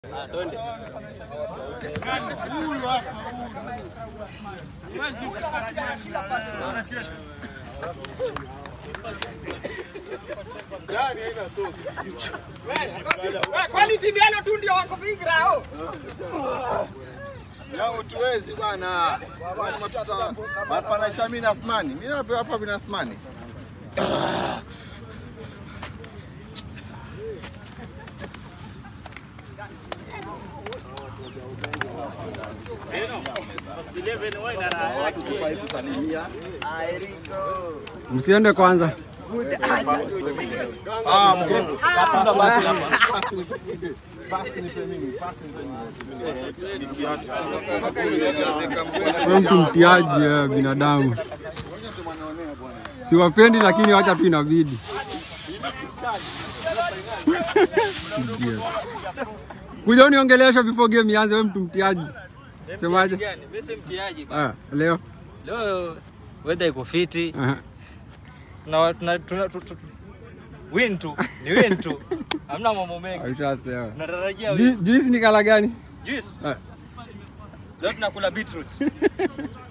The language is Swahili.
Kwani timu yalo tu ndio wako vigrao? Yangu tuwezi bwana. Bwana matuta. Mafananisha mimi na Athmani. Mimi napewa hapa bin Athmani. Msiende kwanza. Ah, mgongo. Pasi nipe mimi, pasi nipe mimi. Wewe mtu mtiaji eh, binadamu. Siwapendi lakini wacha tu inabidi. Yes. Kuja uniongelesha before game ianze, wewe mtu mtiaji. Semaje? Mimi si mtiaji. Ah, leo. Leo weather iko fiti. Aha. Tuna tuna tuna tu- tu- win tu. Ni win tu. Hamna mambo mengi. Ushasema. Tunatarajia Ju- win. Juice ni kala gani? Juice. Ah, Leo tunakula beetroot.